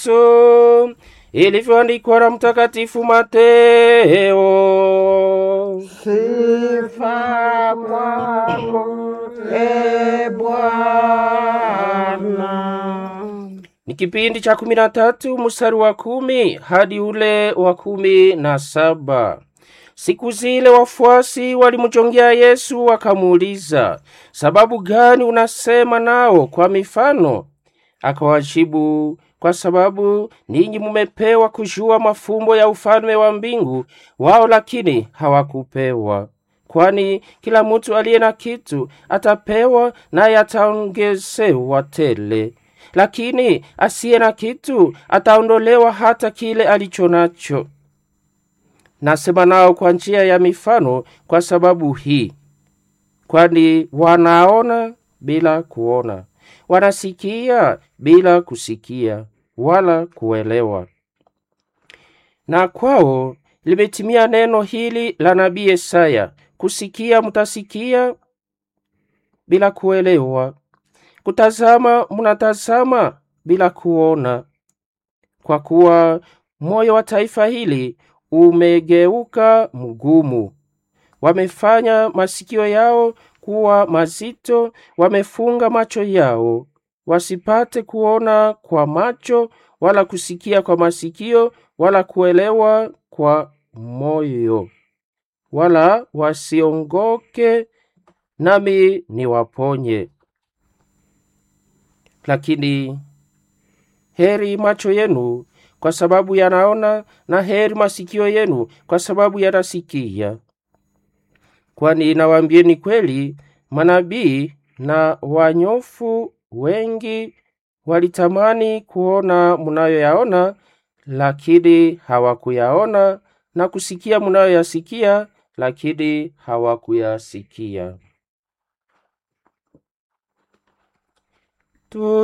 Yesu ilivyoandikwa na Mtakatifu Mateo. Sifa kwako e Bwana. Ni kipindi cha kumi na tatu mstari wa kumi hadi ule wa kumi na saba. Siku zile wafuasi walimjongea Yesu wakamuuliza, sababu gani unasema nao kwa mifano? Akawajibu, kwa sababu ninyi mumepewa kujua mafumbo ya ufalme wa mbingu, wao lakini hawakupewa. Kwani kila mtu aliye na kitu atapewa, naye ataongezewa tele, lakini asiye na kitu ataondolewa hata kile alicho nacho. Nasema nao kwa njia ya mifano kwa sababu hii, kwani wanaona bila kuona, wanasikia bila kusikia wala kuelewa. Na kwao limetimia neno hili la nabii Yesaya, kusikia mutasikia bila kuelewa, kutazama munatazama bila kuona, kwa kuwa moyo wa taifa hili umegeuka mgumu. Wamefanya masikio yao kuwa mazito, wamefunga macho yao, wasipate kuona kwa macho, wala kusikia kwa masikio, wala kuelewa kwa moyo, wala wasiongoke, nami niwaponye. Lakini heri macho yenu kwa sababu yanaona, na heri masikio yenu kwa sababu yanasikia. Kwani nawaambieni kweli, manabii na wanyofu wengi walitamani kuona munayoyaona, lakini hawakuyaona, na kusikia munayoyasikia, lakini hawakuyasikia. Tu